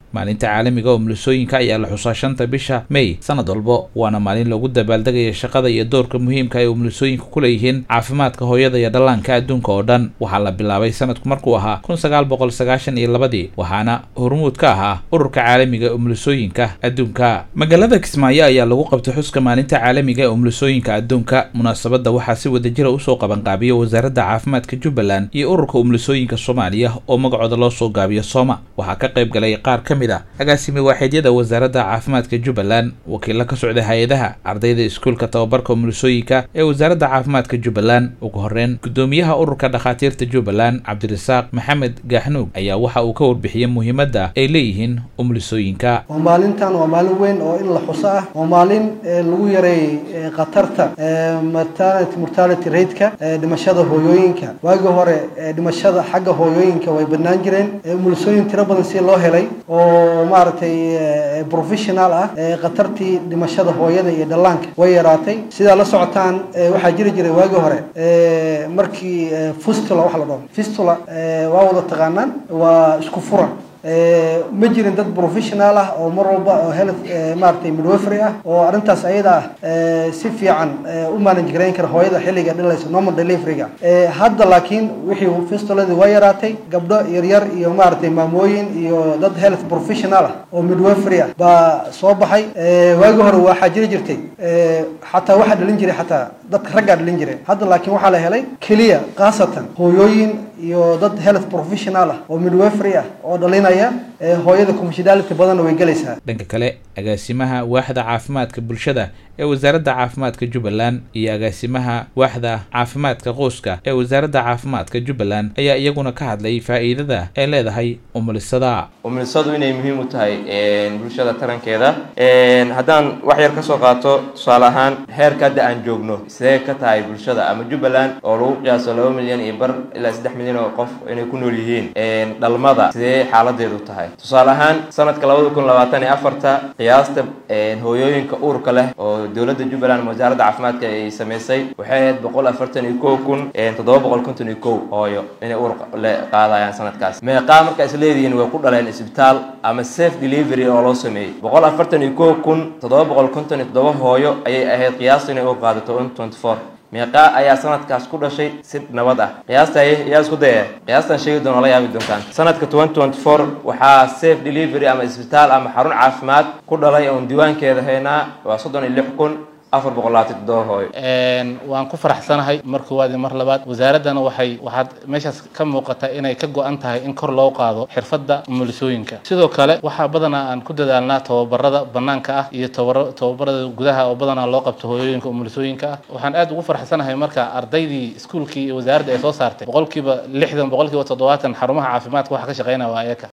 maalinta caalamiga umulisooyinka ayaa la xusaa shanta bisha may sanad walbo waana maalin lagu dabaaldegaya shaqada iyo doorka muhiimka ay umulisooyinka ku leeyihiin caafimaadka hooyada iyo dhallaanka adduunka oo dhan waxaa la bilaabay sanadku markuu ahaa kun sagaal boqol sagaashan iyo labadii waxaana hormuud ka ahaa ururka caalamiga ee umulisooyinka adduunka magaalada kismaayo ayaa lagu qabtay xuska maalinta caalamiga ee umulisooyinka adduunka munaasabadda waxaa si wadajira usoo qabanqaabiya wasaaradda caafimaadka jubbaland iyo ururka umulisooyinka soomaaliya oo magacooda loo soo gaabiyo sooma waxaa ka qayb galay qaar ka mid a agaasimi waaxidyada wasaaradda caafimaadka jubbaland wakiilo ka socda hay-adaha ardayda iskuulka tababarka umulisooyinka ee wasaaradda caafimaadka jubbaland ugu horreyn guddoomiyaha ururka dhakhaatiirta jubbaland cabdirasaaq maxamed gaaxnuug ayaa waxa uu ka warbixiyey muhiimadda ay leeyihiin umulisooyinka waa maalintan waa maalin weyn oo in la xuso ah waa maalin lagu yareeyey khatarta maternity mortality rateka dhimashada hooyooyinka waagii hore dhimashada xagga hooyooyinka way badnaan jireen umulisooyin tiro badan si loo helay oo maaragtay professional ah khatartii dhimashada hooyada iyo dhallaanka way yaraatay sidaa la socotaan waxaa jiri jiray waagii hore markii fistula wax la dhaho fistula waa wada taqaanaan waa isku furan ma jirin dad professional ah oo mar walba oo health maaragtay midwifery ah oo arrintaas ayada ah si fiican u manage garayn kara hooyada xilliga dhalaysa normal deliveryga hadda laakiin wixii fistuladii waa yaraatay gabdho yaryar iyo maaragtay maamooyin iyo dad health professional ah oo midwifery ah baa soo baxay waagii hore waxaa jiri jirtay xataa waxaa dhalin jiray xataa dadka raggaa dhalin jiray hadda laakiin waxaa la helay keliya khaasatan hooyooyin iyo dad health professional ah oo midwifery ah oo dhalinaya hooyada confidality badanna way gelaysaa dhanka kale agaasimaha waaxda caafimaadka bulshada ee wasaaradda caafimaadka jubbaland iyo agaasimaha waaxda caafimaadka qoyska ee wasaaradda caafimaadka jubbaland ayaa iyaguna ka hadlay faa'iidada ay leedahay umulisada umulisadu inay muhiim u tahay bulshada tarankeeda haddaan wax yar ka soo qaato tusaale ahaan heerka hadda aan joogno sidee ka tahay bulshada ama jubbaland oo lagu qiyaaso laba milyan iyo bar ilaa saddex milyan oo qof inay ku nool yihiin dhalmada sidee xaaladeedu tahay tusaale ahaan sanadka labada kun labaatan iyo afarta qiyaasta hooyooyinka uurka leh oo dowladda jubbaland wasaaradda caafimaadka ay samaysay waxay ahayd boqol afartan iyo kow kun toddoba boqol konton iyo kow hooyo inay uur le qaadayaan sanadkaas meeqaa marka is leedihiin way ku dhaleen isbitaal ama safe delivery oo loo sameeyey boqol afartan iyo kow kun toddoba boqol konton iyo toddoba hooyo ayay ahayd qiyaasta inay uur qaadato un twenty four meeqaa ayaa sanadkaas ku dhashay si nabad ah qiyaasta yaa isku daya qiyaastan sheegi doona la yaabi doontaan sanadka twenty twenty four waxaa safe delivery ama isbitaal ama xarun caafimaad ku dhalay oon diiwaankeeda haynaa waa soddon iyo lix kun afar boqol labaatan toddoba hooyo waan ku faraxsanahay mar koowaad iyo mar labaad wasaaraddana waxay waxaad meeshaas ka muuqata inay ka go-an tahay in kor loo qaado xirfadda umulisooyinka sidoo kale waxaa badanaa aan ku dadaalnaa tababarada banaanka ah iyo tababarada gudaha oo badanaa loo qabto hooyooyinka umulisooyinka ah waxaan aad ugu faraxsanahay marka ardaydii iskuulkii iyo wasaaradda ay soo saartay boqolkiiba lixdan boqolkiiba toddobaatan xarumaha caafimaadka waxa ka shaqeynaya waa ayaka